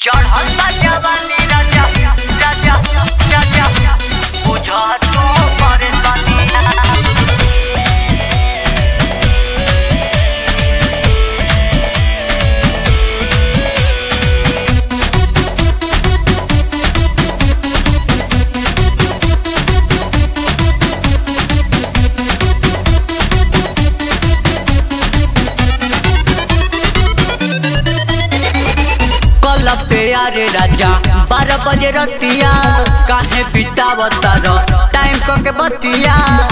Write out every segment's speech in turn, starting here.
चढ़ल बा जवानी राजा राजा राजा बुझा तू परेशानिया कल पे अरे राजा बारह बजे रतिया काहे बितावता रो टाइम को के बतिया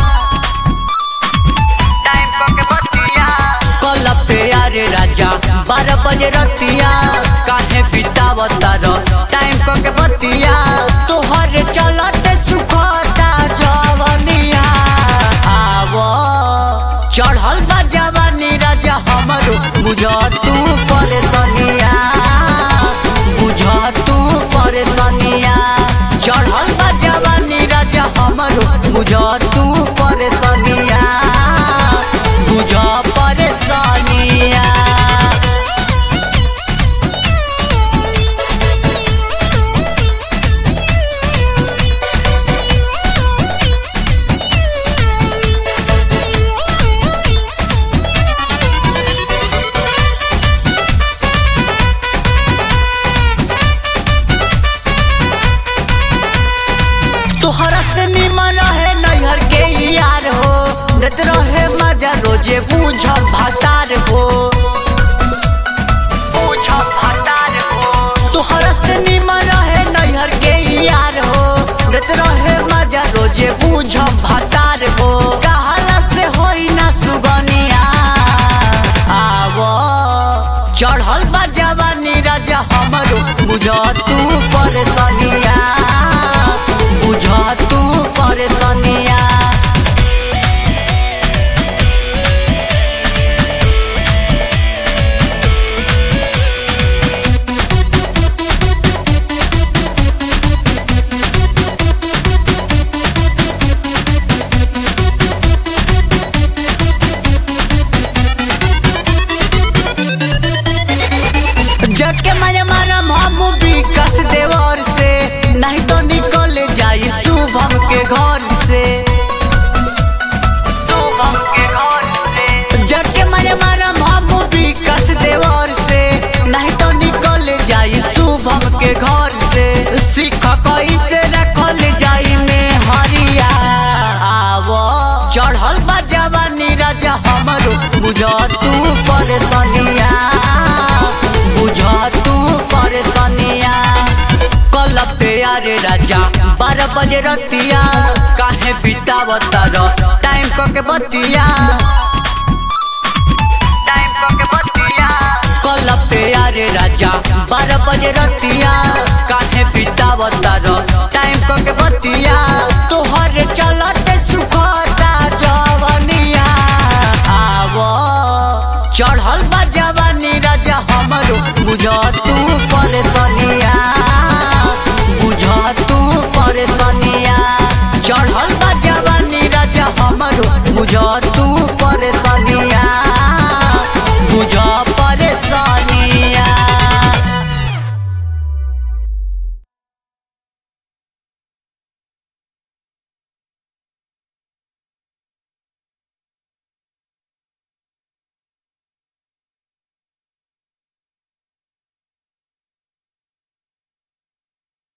टाइम को के बतिया कल पे अरे राजा बारह बजे रतिया काहे बितावता रो टाइम को के बतिया तोहर चलते सुखता जवनिया आवो चढ़ल बा जवानी राजा हमरो बुझ तू परेशानिया बुझ तू परेशानिया चढ़ल बा जवानी राजा हमरो बुझ तू परेशानिया बुझ परेशानिया तोहरा से निमन रहे नैहर के यार हो देत रहे मजा रोजे बूझ भातार हो बूझ भातार हो तोहरा से निमन रहे नैहर के यार हो देत रहे मजा रोजे बूझ भातार हो कहाला से होई ना सुगनिया आवो चढ़ल बा जवानी राजा हमरो बुझ तू परेशानिया बुझ तू परेशानिया जग के मारे मारम हम विकास देवर से नहीं तो निकल जाई शुभम के घर से शुभम के घर से जग के मारे मारम हम विकास देवर से नहीं तो निकल जाई शुभम के घर से सीख कैसे रखल जाई में हरिया आवो चढ़ल बा जवानी राजा हमरो बुझ तू परेशानिया बुझ तू परेशानिया कल पे अरे राजा बारह बजे रतिया काहे बितावता रो टाइम को के बतिया टाइम को के बतिया कल पे अरे राजा बारह बजे रतिया